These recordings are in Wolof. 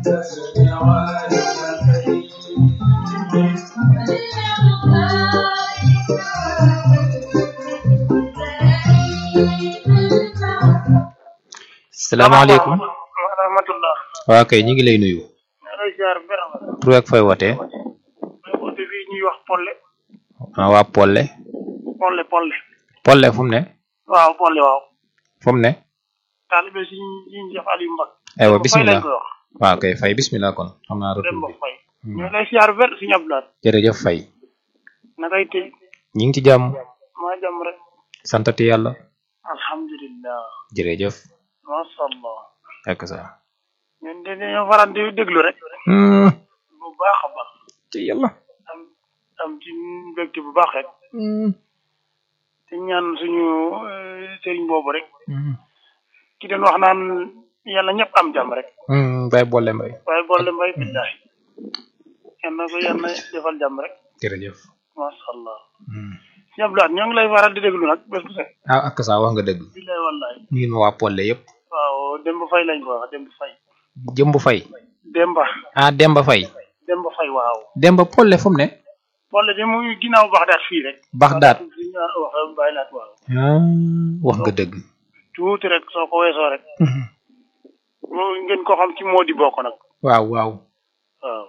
salaamaaleykum wa rahmatullah waa kay ñu ngi lay nuyu alay ziar bera tur ak fay wootee may woote fii ñuy wax polle ah waa Polle polle polle Polle fu mu ne waaw polle waaw fu mu ne taalibe si ñi Cheikh Aliou Mbak aywa Fay bismillah lañ koy wax waaw kay fay bismillah kon xam naa retour Demba bi Fay ñu lay ziar ber si ñablaat jërëjëf fay nakay tëj ñu ngi ci jàmm maa jàmm rek santati yàlla alhamdulillah jërëjëf masha Allah ak sa ñun de dañoo faral di déglu rek bu baax a baax ci yàlla am am ci mbégte bu baax rek te ñaan suñu euh, sëriñ boobu rek ki doon wax naan yàlla ñëpp am jàmm rek bay boole mbay waaye boole mbay billahi yal na ko yàlla defal jàmm rek jërëjëf masha Allah ñëpp daal ñoo ngi lay faral di déglu nag bés bu set ah ak sa wax nga dëgg billahi wallahi ñu ma waa Polle yëpp waaw Demba Fay lañ ko wax Demba Fay jëmb fay Demba ah Demba fay Demba Fay waaw Demba Polle fu mu ne boole de muy ginnaaw Baxdaat fii rek Baxdaat fi ñu wax bàyyi laat waaw ah wax nga dëgg tuuti rek soo ko weesoo rek mu ngeen ko xam ci moo di bokk nag waaw waaw waaw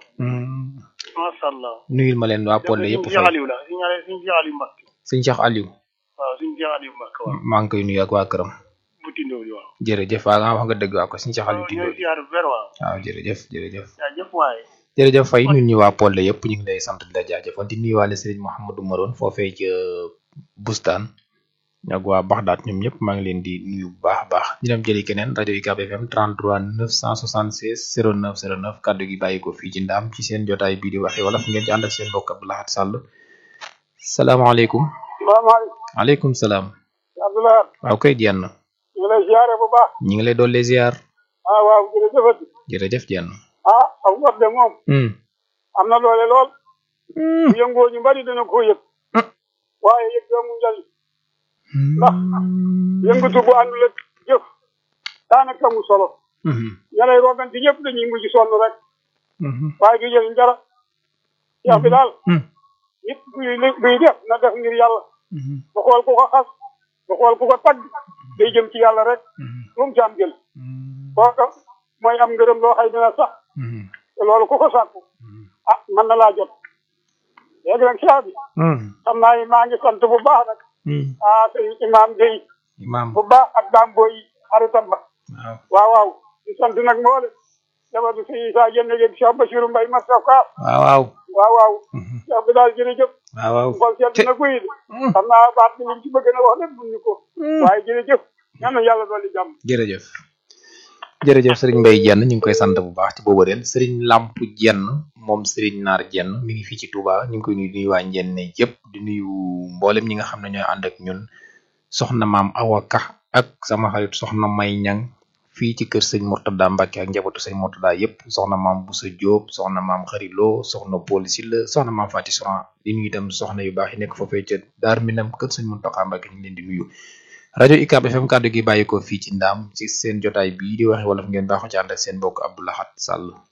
masha Allah nuyul ma leen waa Polle yëpp suñu Cheikh fay Aliou la suñu ñaare suñu Cheikh Aliou Mbacke sëñ Cheikh Aliou waaw suñu Cheikh Aliou Mbacke waaw maa ngi koy nuyu ak waa këram bu tindoo waaw jërëjëf waaw nga wax nga dëgg waa ko sëñ Cheikh Aliou ñooy Tindóo ziar ver waaw waaw jërëjëf jërëjëf jaajëf waaye jërëjëf fay ñun ñu waa Polle yëpp ñu ngi lay sant di la jaajëfal di nuyuwaale Serigne Mouhamadou Maroon foofee ca Bustaan ak waa Baxdaat ñoom ñëpp maa ngi leen di nuyu bu baax a baax ñu dem jëli keneen rajo UCAB FM 33 976 09 09 kaddu gi bàyyi ko fii ci ndaam ci seen jotaay bii di waxe wala fu ngeen ci ànd ak seen mbokk Abdou Lahad Sall salaamaaleykum salaamaaleykum aleykum salaam Abdoulaye waaw koy jenn ñu ngi lay ziare bu baax ñi ngi lay dolli ziar ah waaw jërëjëfati jërëjëf jenn ah ak wat de moom hmm am na doole lool hmm bu yëngoo ñu bari dana ko yëg waaye yëg doomu njali ndax yëngatu bu àndul ak jëf daanaka mu solo hmm ña lay roganti ñëpp dañuy mujj sonn rek hmm waaye du jëriñ dara yax bi daal hmm nit buy li- buy def na def ngir yàlla hmm ba xool ku ko xas ba xool ku ko tagg day jëm ci yàlla rek moom ci am jël kooka mooy am ngërëm loo xay dina sax hmm te loolu ku ko sàkku ah mën na laa jot léegi nag saa bi hmm xam naa ni maa ngi sant bu baax nag hmm ah sëñ imaam Gueye imaam bu baax ak daam booy xaritam ba waaw waaw waaw di sant nag mboole jabatu si Isa jënd yeeg Cheikh Bachirou Mbaye Massa Kaaf waaw waaw waaw waaw Mhm. Cheikh bi daal jërëjëf waaw waaw xool seet na guy de xam naa baat bi liñ ci bëgg na wax lépp ñu ko waaye jërëjëf ñaan na yàlla dolli jàmm jërëjëf jërëjëf sëriñ Mbaye Jenn ñu ngi koy sant bu baax ci boobu ren sëriñ Lamp Jenn moom sëriñ Naar Jenn mi ngi fii ci Touba ñu ngi koy nuyu di nuyu waa Njenne yëpp di nuyu mboolem ñi nga xam ne ñooy ànd ak ñun soxna maam Awa Ka ak sama xarit soxna May Ñang fii ci kër sëñ Murtada Mbacke ak njabootu sëñ Murtada yëpp soxna maam Boussa Diop soxna maam Xarilo soxna Paul Silla soxna maam Fati Soran di nuyu itam soxna yu baax yi nekk foofee ca Daar Minam kër sëñ Muntaxa Mbacke ñu ngi leen di nuyu rajo UCAB FM kàddu gi bàyyi ko fii ci ndaam ci seen jotaay bii di waxe wolof ngeen baaxoo ci ànd ak seen mbokk Abdou Lahad Sall